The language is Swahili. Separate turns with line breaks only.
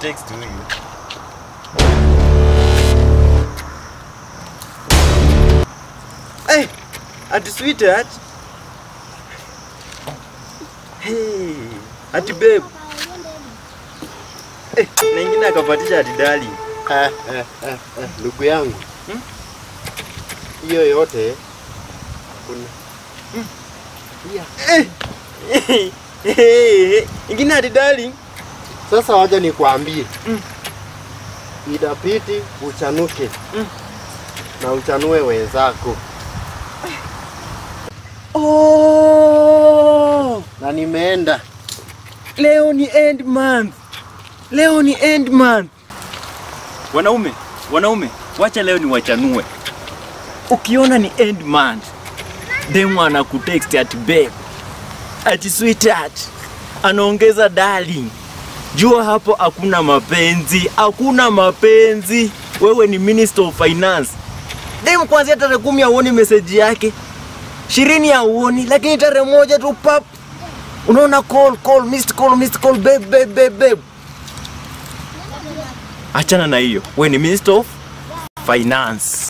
text huyu. Hey, ati sweetheart. Hey, ati babe. Eh, na ingine akapatisha ati darling.
Eh, eh, eh, eh, ndugu yangu
Hmm?
hiyo yote kuna
Eh, eh, eh, eh, ingine ati darling.
sasa, waja nikwambie
Mm.
idapiti uchanuke
Mm.
na uchanue wenzako,
Oh,
na nimeenda
leo ni end month. Leo ni end month. Wanaume, wanaume, wacha leo ni wachanue. Ukiona ni end month, demu anakutext ati babe, ati sweetheart, anaongeza darling. Jua hapo hakuna mapenzi, hakuna mapenzi. Wewe ni Minister of Finance. Demu kuanzia tarehe kumi hauoni meseji yake, ishirini hauoni, lakini tarehe moja tu pap, unaona call call, missed call, missed call, babe, babe, babe, babe. Achana na hiyo, wewe ni Minister of Finance.